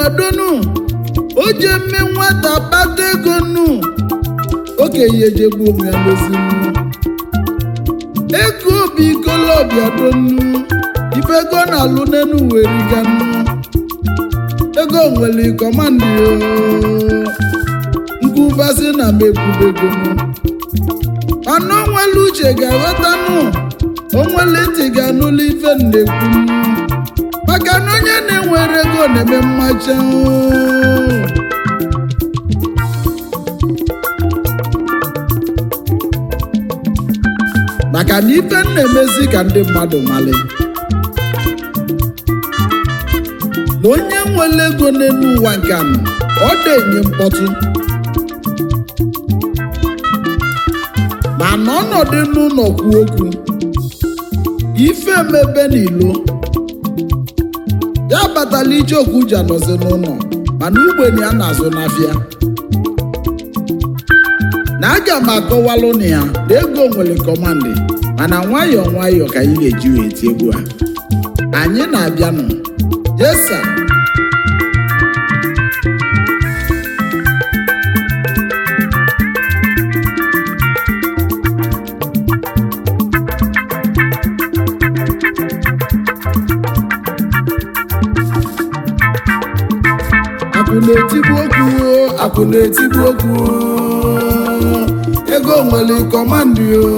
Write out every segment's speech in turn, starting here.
wadonu o je mme nwata kpata ego nu okenye ejegbu onwe ya n'ozinu ego bụ ikolobịa donu ife ego na-alụ n'enu weriganu ego nwere kọmandị nkwubasị na mekwubegonu mana onwere uche ga-aghọtanụ onwere ntị ga-anụlụ ife nnekwu maka na onye na-enwere ego na-eme mmacha maka na ife m na-emezi ka ndị mmadụ mali na onye nwere ego n'elu ụwa nke anọ ọ na-enye mkpọtụ mana ọnọdụ n'ụlọ kwu okwu ife emebe n'ilo ya batala ije okwu ji anọzi n'ụlọ mana ugbenye a na-azụ n'afịa na aga m akọwalụ na ya na ego nwere kọmandị mana nwayọọ nwayọọ ka anyị ga-eji wee tie egwu a anyị na-abịanụ yesa akụ na-etigbu okwu o, akụ na-etigbu okwu o. ego nwere kọmandị o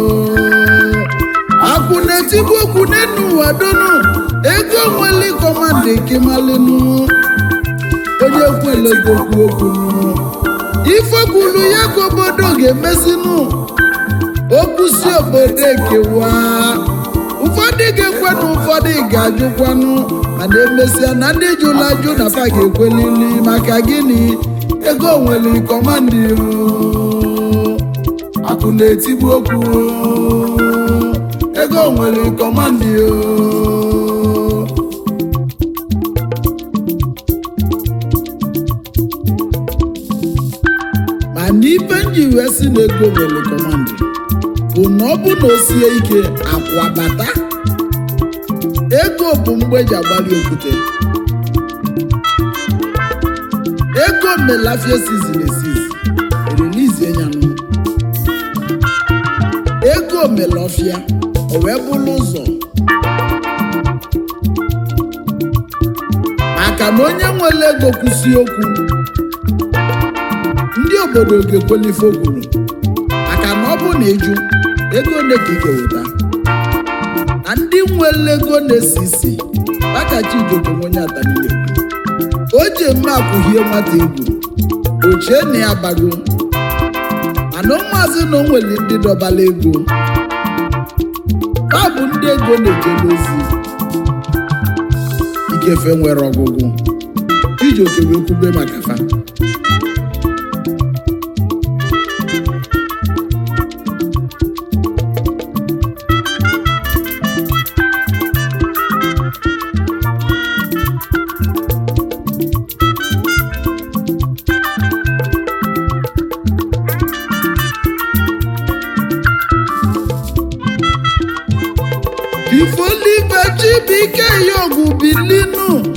akụ na-etigbu okwu n'enu ụwa donu ego nwere kọmandị kemalinu onye kwele okwu okwu ife kwuru ya ka obodo ga-emesinu okwu si obodo ekewa ụfọdụ ga-ekwe na ụfọdụ ga-ajụkwanụ mana emesịa na ndị jụrụ ajụ na fa ga-ekwelili maka gịnị ego nwere kọmandị o. akụ na-etigbu okwu o. ego nwere kọmandị o. mana ife nji wee si na ego nwere kọmandị bụ na ọ bụ na o sie ike akwa bata ego bụ mgbe eji agbali okwute ego melafia sizin esizi relizie ya nụ ego melọfịa o wee bụrụ ụzọ maka na onye nwere ego kwụsị okwu ndị obodo ga-ekwelife okwuru maka na ọ bụ na ịjụ ego ole ka ị ga-eweta na ndị nwere ego na-esi isi akachi ijoke onye atanile o ji eme akwụhie nwata egwu ochie na ya bago mana ụmụazị na o nwere ndị dọbala ego ha bụ ndị ego na-eje n'ozi ikefe nwere ọgwụgwụ ijoke wee kwube maka fa ifolibe chibike yogu bilinu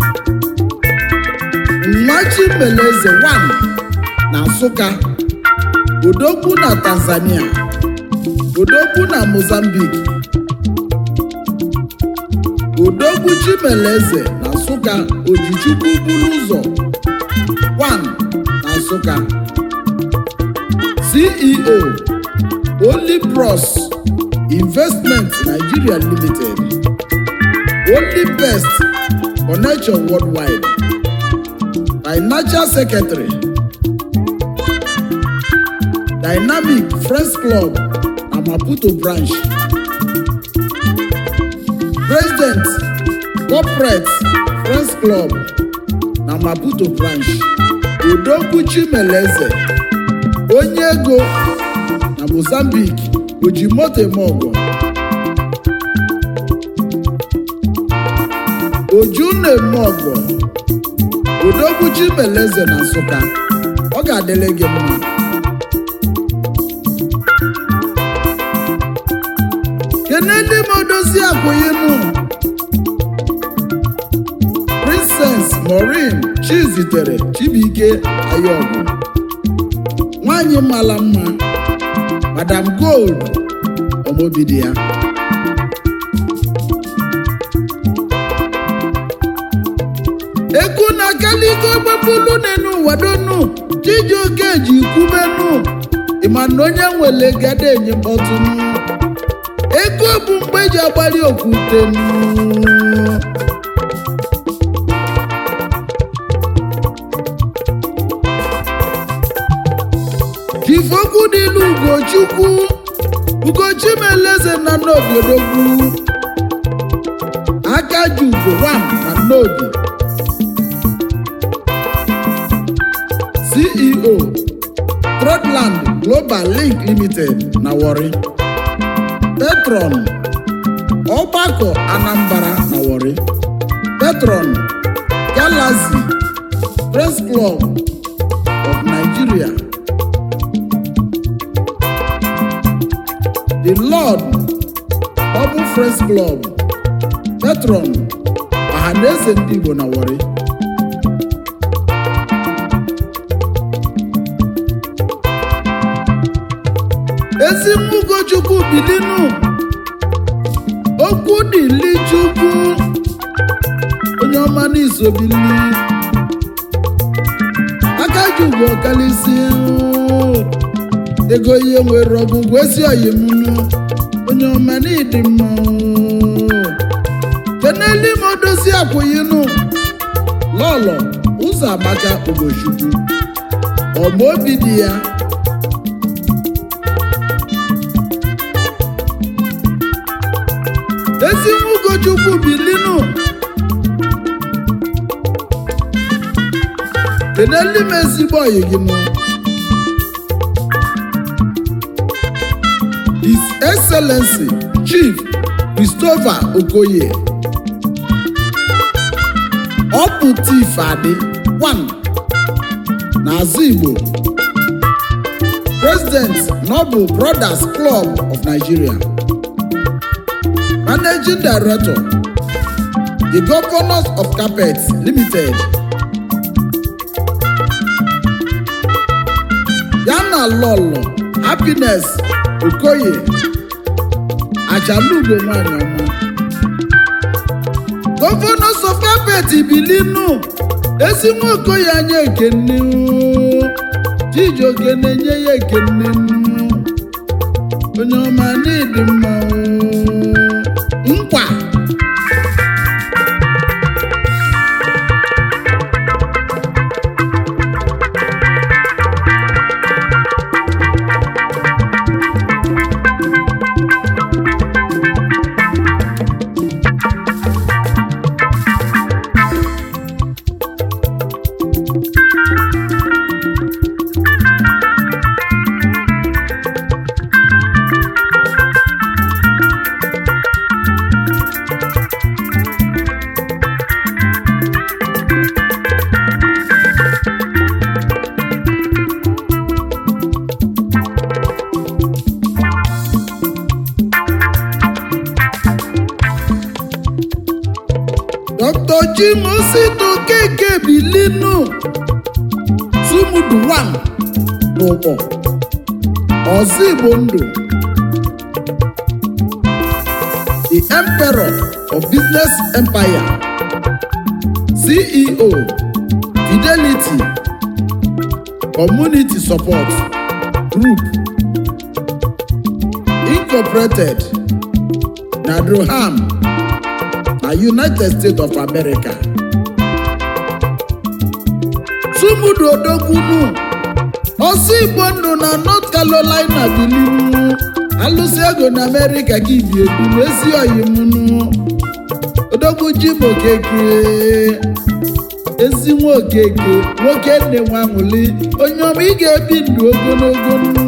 nwachimeleze 1 na nsụka odogwu na tanzania odogwu na mozambique odogwu chimeleze na nsụka ojichukwu buru ụzọ 1 na nsụka ceo only pros investment nigeria limited only best connection worldwide financial secretary dynamic friends club na maputo branch president corporate friends club na maputo branch odogwu chimeleze onye ego na mozambique oji moto eme ọgọ oju na-eme ọgọ odogwu chimeleze na nsụka ọ ga-adịrị gị mma kenedi m odozi akwụyinu prince Innocence Maureen Chizitere Chibuike Ayọgụ nwanyị mara mma Madam Gold ọmọbidi ya eku na kaligo gbapulu n'enu wadonu Chijioke ji kwubenu ịma na onye nwere gada enye mkpọtụnụ ego bụ mgbe eji agbali okwutenu jifokwu dịlu ugochukwu ugochimeleze na n'obiodogwu aka ji ugo wan na nnobi ceo Broadland Global Link Limited na Warri Petron ọgbakọ Anambra na Warri Petron Galaxy Press Club of Nigeria The Lord Ọbụ Press Club Petron Ọhaneze ndị Igbo na Warri ezi Ugochukwu bilinu okwu dịli Chukwu onye ọma n'isobili aka ji ugwu ọkalịsị ego ihe nwere ọgwụgwụ ezi oyimunu onye ọma n'ịdị mma keneli ma odozi akwụyinu lọlọ ụzọ amaka Ugochukwu ọma obi dị ya ezi Ugochukwu bilinu keneli m ezigbo oyi gị nụ His Excellency Chief Christopher Okoye Ọpụtif Adị 1 n'azụ Igbo President Noble Brothers Club of Nigeria Managing Director The Governors of Carpets Limited Yana Lolo Happiness Okoye Ajalugo nwanyị ọma Governors of Carpet Bilinu ezi nwa Okoye anya ekene Chijioke na-enye ya ekene onye ọma n'ịdị mma nkwa Dr. Jimosito Keke Bilinu Sumudu One n'ụkpọ ọzọ Igbo ndụ the Emperor of Business Empire CEO Fidelity Community Support Group Incorporated na Durham na United States of America. Sumudu Odokwunu ọsọ Igbo ndụ na North Carolina bilinu alụsị ego na America ka ibi ebi n'ezi oyimunu Odogwu Jim Okeke ezi nwa Okeke nwoke nne nwa nwụli onye ọma ị ga-ebi ndụ ogologo nnu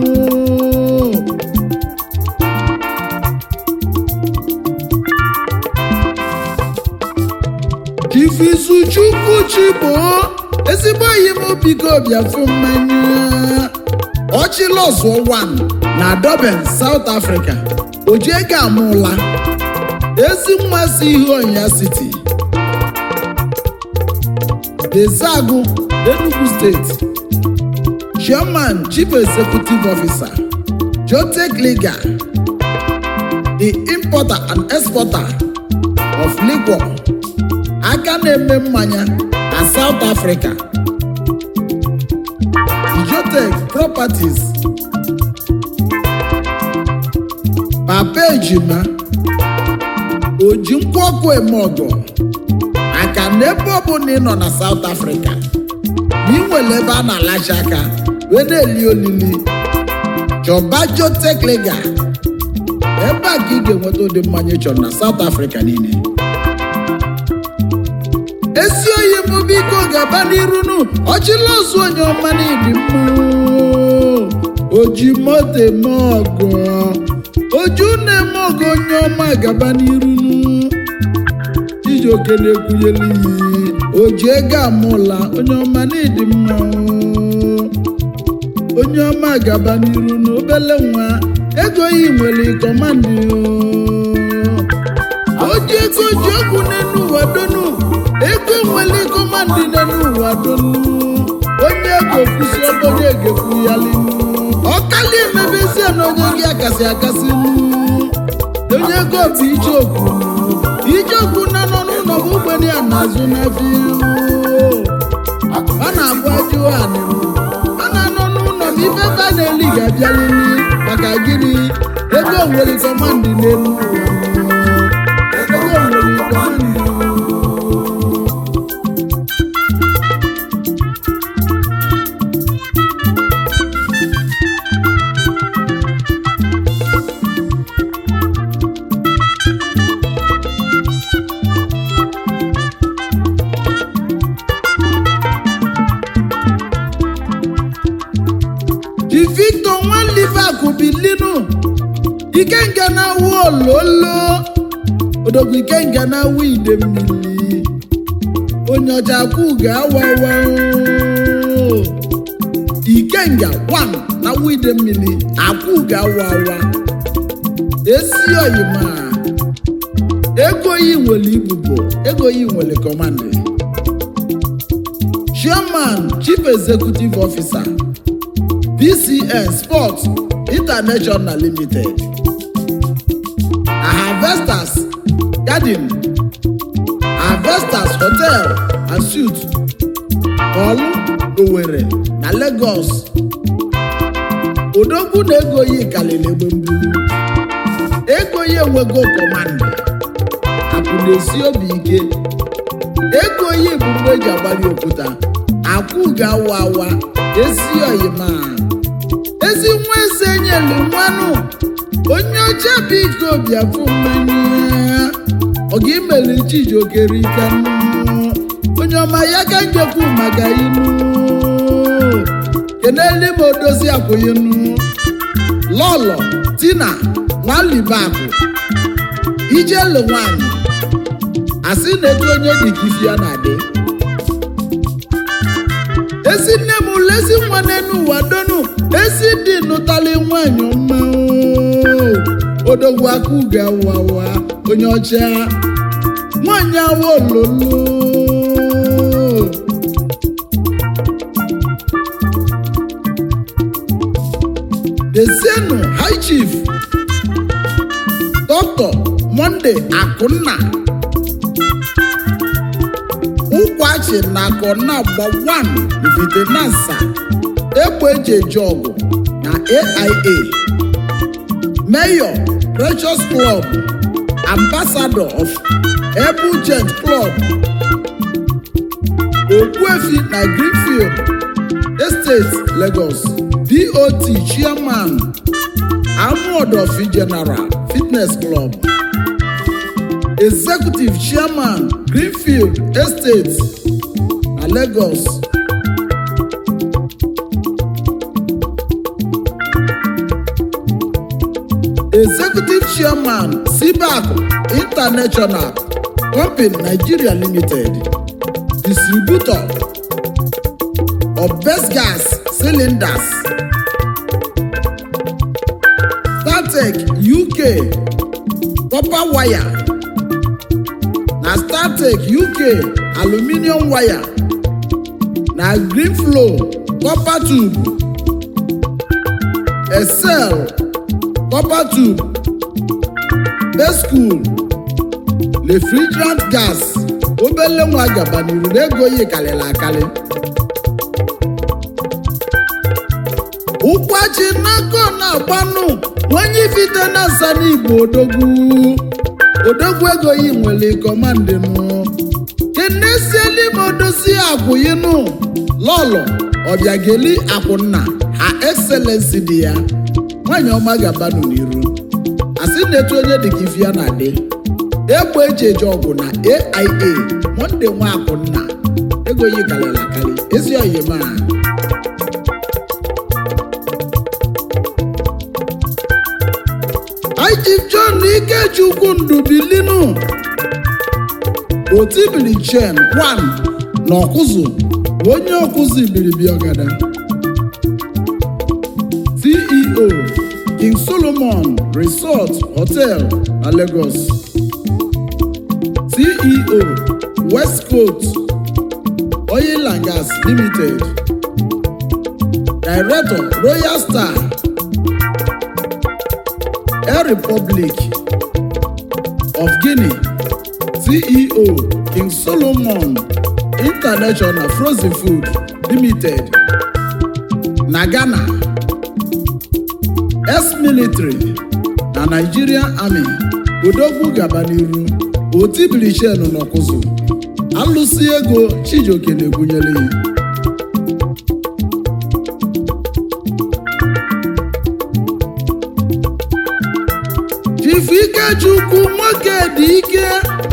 Ifizuchukwu Chigbo ezigbo enyi m biko bịafụ mmanya ọchịlọzụọ 1 na Durban South Africa ojiego amụla ezi nwa si ihe ọnya city Ezeagu Enugu State Chairman Chief Executive Officer Jotech Liga the importer and exporter of liquor aka na-eme mmanya na South Africa Jotech Properties Papa Ejima oji nkwụ ọkụ eme ọgọ maka na ebe ọbụla ị nọ na South Africa na ị nwere ebe a na-alacha aka wee na-eli olili chọba Jotech Liga ebe a ka ị ga-enweta ụdị mmanya ị chọrọ na South Africa niile esi oyi m biko gaba n'iru nu ọchịla ozu onye ọma n'ịdị mma oji moto eme ọgọ oju na-eme ọgọ onye ọma gaba n'iru nu Chijioke na-ekwunyelu iyi oji ego amụla onye ọma n'ịdị mma onye ọma gaba n'iru nu obele nwa ego yi nwere kọmandị oji ego ji okwu n'elu ụwa donu ego nwere kọmandị n'elu ụwa donu onye ego kwụsị onye ga-ekwu ya linu ọkali emebezie na onye gị akasị akasị nu onye ego bụ ijeokwu ijeokwu na nọ n'ụlọ bụ ogbenye ya na-azụ n'afọ ọ na-abụ ajụọ anị ọ na-anọ n'ụlọ ma ife ebe a na-eli ga-abịalili maka gịnị ego nwere kọmandị n'elu ụwa ego nwere kọmandị ji victor nwanlivakụ bilinu ikenga na-awụ ololo odogwu ikenga na-awụ ide mmiri onye ọcha kwụ ga-awawa ikenga wan na-awụ ide mmiri akwụ ga-awawa esi oyima ego yi nwere ibubo ego yi nwere kọmandị chairman chief executive officer PCN Sports International Limited na Harvesters Garden Harvesters Hotel and Suites Olu Owerri na Lagos odogwu na ego yi kalịrị egbe mbulu ego yi enwego kọmandị akụ na-esi obi ike ego yi bụ mgbe eji agbali okwuta akwụ ga-awa awa ezi oyima ezi nwa eze nyelu nwanụ onye ọcha biko bịafụ mmanya ọ ga-imeli Chijioke rika nnu onye ọma ya ka njekwu maka inu keneli ma odozi akwụyinu lọlọ tina nwalibakụ ijelu nwanyị asị na-etu onye dịka ifi ya na-adị ezi nne m ụlọ ezi nwa n'enu ụwa donu ezi dị nụtali nwanyị ọma oo. odogwu aka ugo awawa onye ọcha nwanyị awa ololo dezienu high chief dr monde akunna ụkwachi na akọna gba 1 videnansa egbe eji eji ọgụ na aia mayor precious club ambassador of ebugent club okpuefi na greenfield estate lagos dot chairman amuodofi general fitness club executive chairman greenfield estate na lagos executive chairman cbac international company nigeria limited distributor of best gas cylinders startec uk copper wire na startec uk aluminium wire na greenflow copper tube excel copper tube bescool refrigerant gas obele nwa gaba n'iru na ego yi karịrị akarị ụkwachi n'aka na-agbanụ onye ifite na asa n'igbo odogwu odogwu ego yi nwere kọmandịnụ kenesieli ma odozi akwụyinụ lọlọ ọbịageli akwụnna ha excellency dị ya nwanyị ọma gabanụ n'iru asị na-etu onye dịka ife ya na-adị egbe eji eje ọgwụ na aia monde nwa akwụnna ego yi karịrị akarị ezi oyima Chief John Ikechukwu Ndubilinu otibili chen kwan na ọkụzụ onye ọkụzụ ibiribi ọgada CEO King Solomon Resort Hotel na Lagos CEO West Coast Oil and Gas Limited Director Royal Star Air Republic of Guinea, CEO King Solomon International Frozen Food Limited, na Ghana, ex-military na Nigerian Army, Odogwu gaba n'iru, otibiri chenu n'ọkụzụ, alụsị ego Chijioke na-egwunyere ya. Chief Ikechukwu nwoke dị ike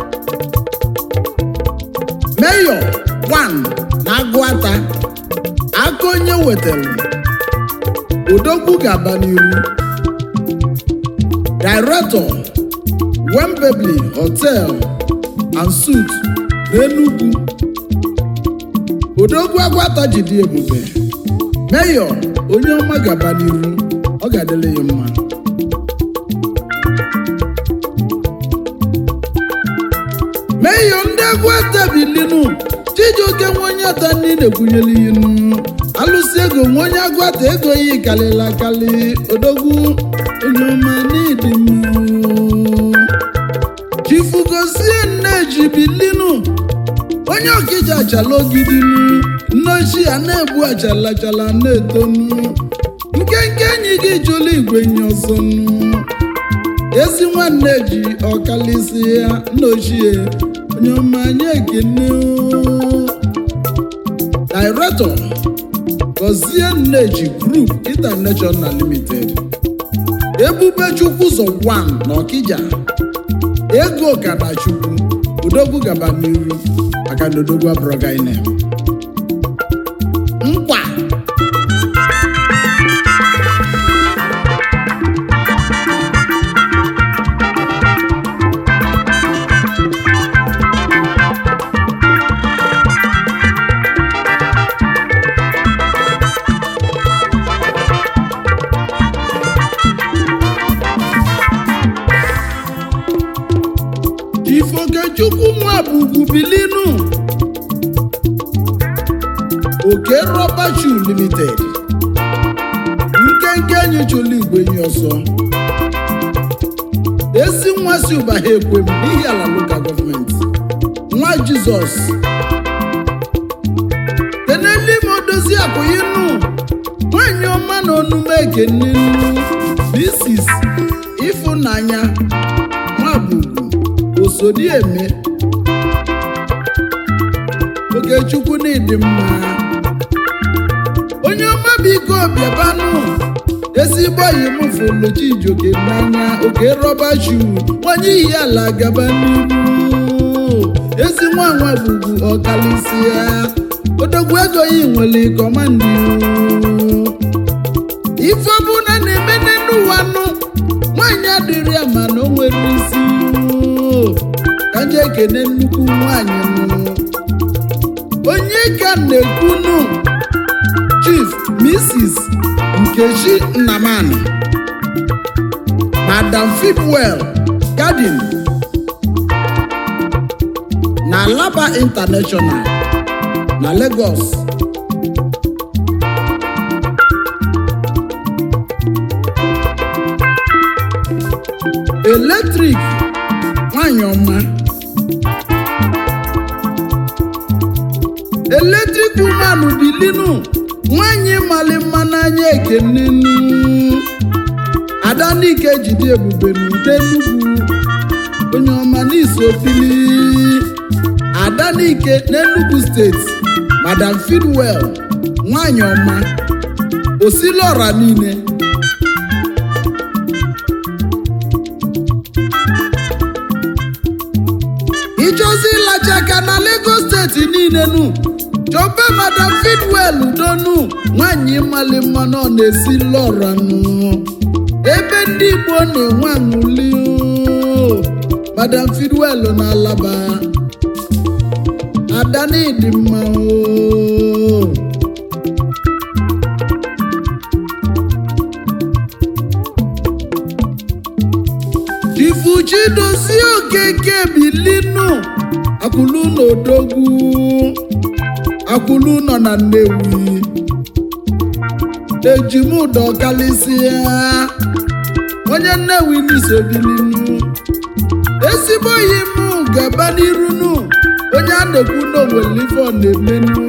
Mayor one na Agụata aka onye wetara Odogwu gaba n'iru Director Wembley Hotel and Suites n'Enugu Odogwu Agụata jide ebube Mayor onye ọma gaba n'iru ọ ga-adịrị ya mma meyo ndị egwu atabilinu chijioke nwe onye ata ndị na-ekwunyere ihe nnu alụsị ego nwe onye agwata ego yi kalịla akali odogwu onye ọma n'ịdị mma chifugozie nneji bilinu onye ọkịja achala ogidinu nne ochie a na-egbu achala achala na-etonu nkenke enyi gị jụlụ igwe nye ọzọ nnu ezi nwanne ji ọkalịsị ya nna ochie onye ọma anyị ekene oo. Director Gozie Nneji Group International Limited Ebube Chukwu ụzọ 1 na Ọkịja ego Kadachukwu Odogwu gaba n'iru maka na Odogwu abụrụ gaine nkwa Ifokechukwu nwa bụ ugwu bilinu oke rọba shoe limited nkenke enyi chụlụ igwe enyi ọsọ ezi nwa si ụba ha ekwe m n'ihi ala lokal gọọmenti nwa jizọs tenelime odozi akụyinu nwanyị ọma na onume ekenenu Mrs. ịfụnanya nwabugwu osodieme okechukwu n'ịdị mma onye ọma biko bịabanụ ezigbo oyi m fụlụ Chijioke n'anya oke rọba shu nwanyị iyi ala gaba n'iru ezi nwa nwa bugwu ọkalịsịa odogwu ego yi nwere kọmandị ife ọbụla na-eme n'elu ụwa nụ nwaanyị adịrị ya mana o nwere isi ka nje ekene nnukwu nwaanyị nụ onye ka na-ekwunu chief mrs nkechi nnamani madam fipwell garden na laba international na lagos eletrik nwanyị ọma eletrik woman bilinu nwanyị mali mma n'anya ekenenu adanike jide ebube n'ude nnukwu onye ọma n'isofili adanike n'enugu steeti madam fidwell nwanyị ọma osilora niile ịchọzi ịlacha aka na lagos steeti niile nu chọba madam fidwell donu nwanyị mali mma nọ na-esi lọra nụ ebe ndị igbo na-enwe aṅụli o. madam fidwell na alaba adanidi mma o ifuchi dozie okeke bilinu akwụlu na odogwu akwụlu nọ na nnewi ejimụdọ kalịsịa onye nnewi n'isobilinu ezigbo yi m gaba n'irunu onye a na-ekwu n'owelife ọ na-emenu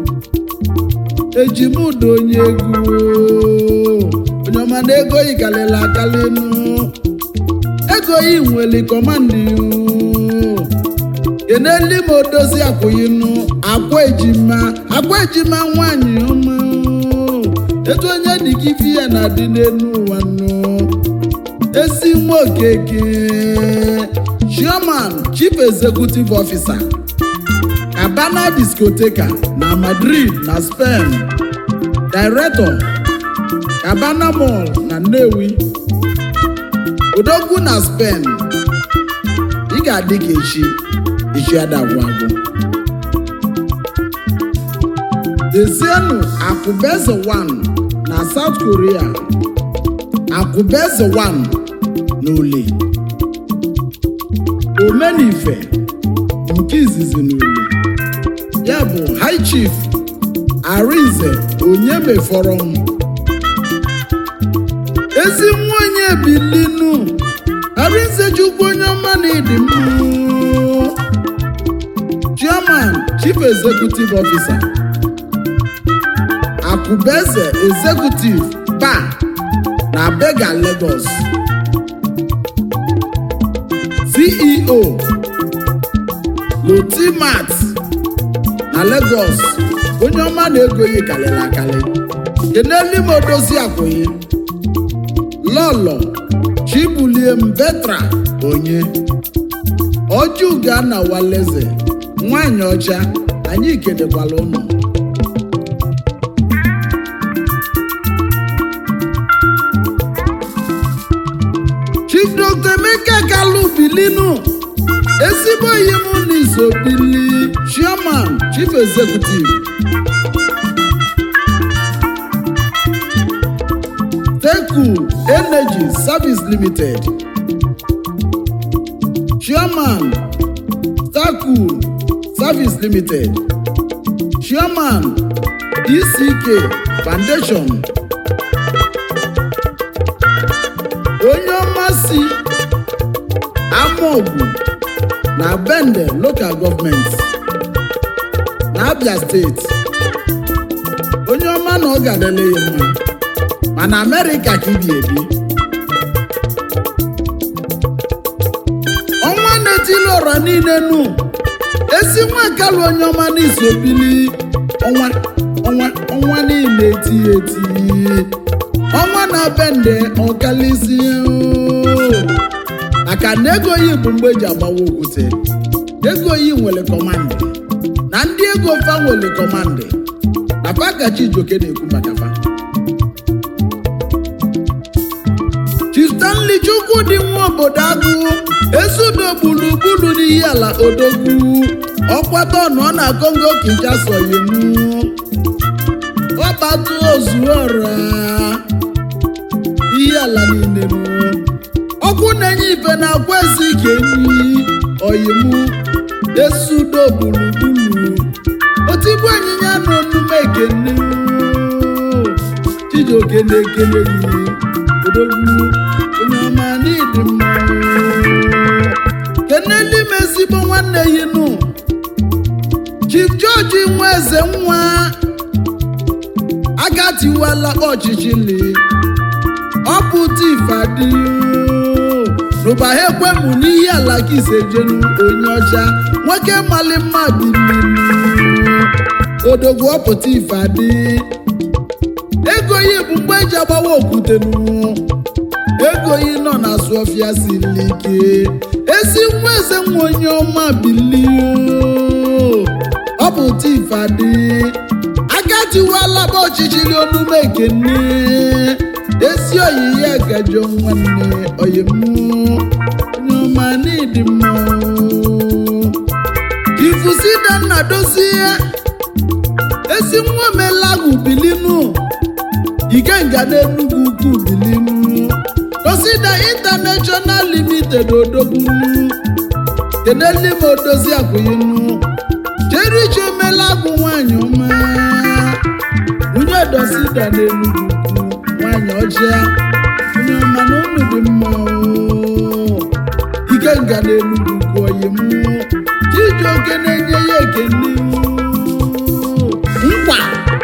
ejimụdọ onye egwu onye ọma na ego yi kalịla akalịnu ego yi nwere kọmandị keneli ma odozi akwụyinu akwa ejima akwa ejima nwanyị ọma etu onye dị ka ife ya na-adị n'elu ụwa nụ ezi nwa okeke chairman chief executive officer cabana discoteca na madrid na spain director cabana mall na nnewi odogwu na spain ị ga-adị ka echi echi adagwụ agwụ dezienu akụbeze 1 na south korea akụbeze 1 na ole omenife nke izizi na ole ya bụ high chief arinze onye mefọrọ m ezi nwa onye bilinu arinze chukwu onye ọma na ịdị mma chairman chief executive officer akụbeze executive bar na bega lagos ceo lotimat na lagos onye ọma na-ego yi kalịrị akali keneli m odozi akwụghị lọlọ chibulie mbetra onye ọjụga na waleze nwanyị ọcha anyị kedekwala ụnụ chief dr emeka kalu bilinu ezigbo ihe m n'iso bili chairman chief executive teku energy service limited chairman taku service limited chairman dck foundation onye ọmasị amaogwu na bende local government na abia steeti onye ọma na ọ ga-adịle ya mma mana amerịka ka ibi ebi ọnwa na-etili ọra niile nu ezi nwa kalụ onye ọma n'izu obili ọnwa ọnwa ọnwa niile eti eti ọnwa na bende ọkalịsi maka na ego yi bụ mgbe eji agbawa okwute ego yi nwere kọmandị na ndị ego fa nwere kọmandị na pakachi ijoke na-ekwu maka fa Chief Stanley Chukwu dị nwa obodo agụ ezudo gburugburu n'ihi ala odogwu ọkwata ọnụ ọ na Kongo Kinshasa yemu ọkpatụ ozuọra ihe ala niile nụ ọkụ na-enye ife na akwa ezi ka enyi oyimu esudo gburugburu otigbu anyịnya na onume ekene chijioke na-ekele yi odogwu onye ọma n'ịdị mma ezigbo nwanne yi nụ chief george nwa eze nwa agatiwala ọchịchịli ọpụta ifeadị n'ụba ha ekwemụ n'ihe ala ka isejenu onye ọcha nwoke mali mma bilili odogwu ọpụta ifeadị ego yi bụ mgbe eji agbawa okwute nụ ego yi nọ na sụọfịa siri ike ezi nwa eze nwa onye ọma bilie ọpụta ifeadị agatiwalaba ọchịchịrị onume ekene ezi oyiyi agajọ nwanne oyimụ onye ọma n'ịdị mma ifusida nna dozie ezi nwa omelagwu bilinu ikenga n'enugwu ukwu bilinu dosida international limited odogbunu kenelime odozi akwụyinu jerichi omelagwu nwanyị ọma onye dosida n'enugwu ukwu nwanyị ọcha onye ọma na unu dị mma oo. ikenga n'enugwu ukwu oyimụ chijioke na-enye ya ekene nkwa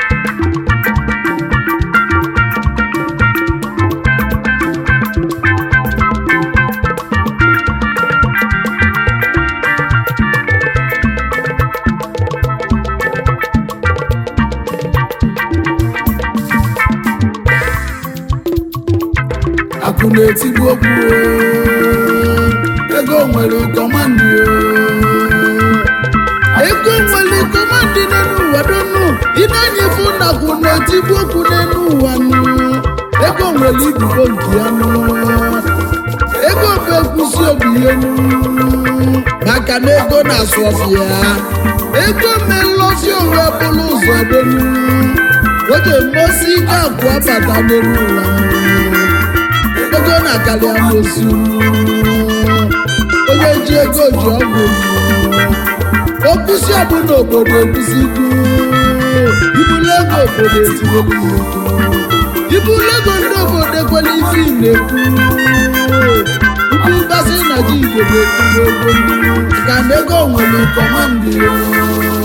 akụ na-etigbu okwu oo. ego nwere kọmandị oo. ego nwere kọmandị n'elu ụwa donu ịna-enyefe nakwu na-etigbu okwu n'elu ụwa nụ ego nwere ibubo nke ya nụ ego bụ ekwusi obi ihe nụ maka na ego na-asụ ọfịa ego melọsi onwe bụrụ ụzọ donu oge mmosi ike akwụ abata n'elu ụwa nụ ego na-akarị amosu onye ji ego ji ọgwụ okwusi ọbụla obodo ekwusigo ibulu ego obodo etinyere ibulu ego ndị obodo ekwela ife ị na-ekwu ukwu mgbasị na ji igbo na-ekwu ego ka na ego nwere kọmandị